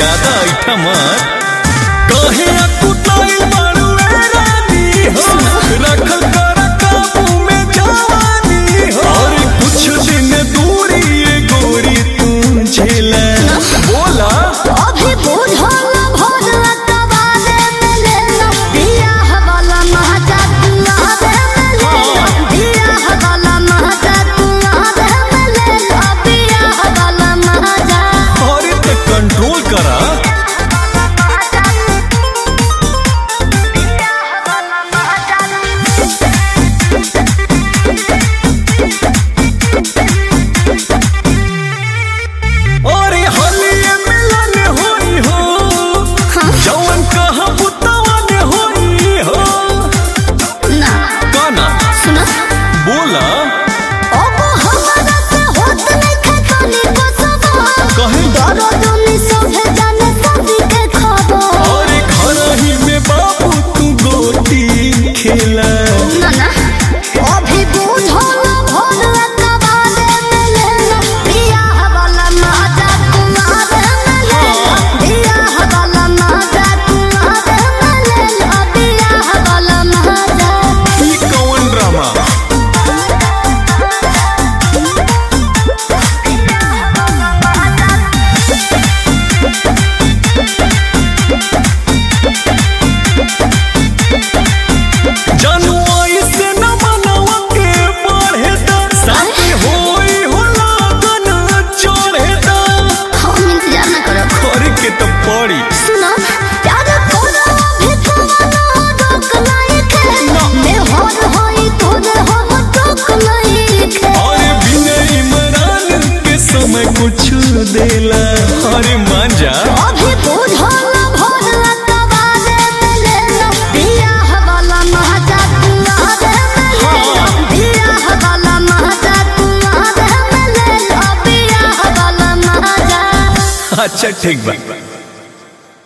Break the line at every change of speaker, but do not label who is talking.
ज्यादा ऐठा मत कहे कुटाइल बारू ए रानी हो रखल कर काबू में जवानी हो और कुछ दिन दूरी ये गोरी तू झेला बोला
अभी बुझल भोर कबाले में लेना बियाह वाला महजा दुआरे में लेना बियाह वाला महजा दुआरे में लेना बियाह वाला महजा
और इतना कंट्रोल करा और हलिए मिलन होई हो जवन कहा बुतवन होई हो
ना
काना
सुनो
बोला
अब हमारा से होत नहीं खतनी को सब
कहे
डरो दुनी सोहे जाने सभी के खबर
और घर ही में बाबू तू गोटी खेला
ना ना अभी बुझल भोर कबाले में लेना बियाह वाला महजा कुमार में लेना बियाह वाला महजा कुमार में लेना बियाह वाला महजा
ई कौन ड्रामा जनुआई से न मनवा के बढ़े दा साथे होई हो लगन चढ़े दा
हम इंतजार ना करब
करे के तो पड़ी
सुनो प्यार कोनो भी तुम्हारा रोक नहीं के मैं होर होई तोरे हम रोक नहीं के
और बिना इमरान के समय कुछ देला अरे मान जा
अभी बुझल भोर कबाले में लेना बियाह वाला महजा कुआरे में लेना बियाह वाला महजा कुआरे में लेना बियाह वाला महजा
अच्छा ठीक बा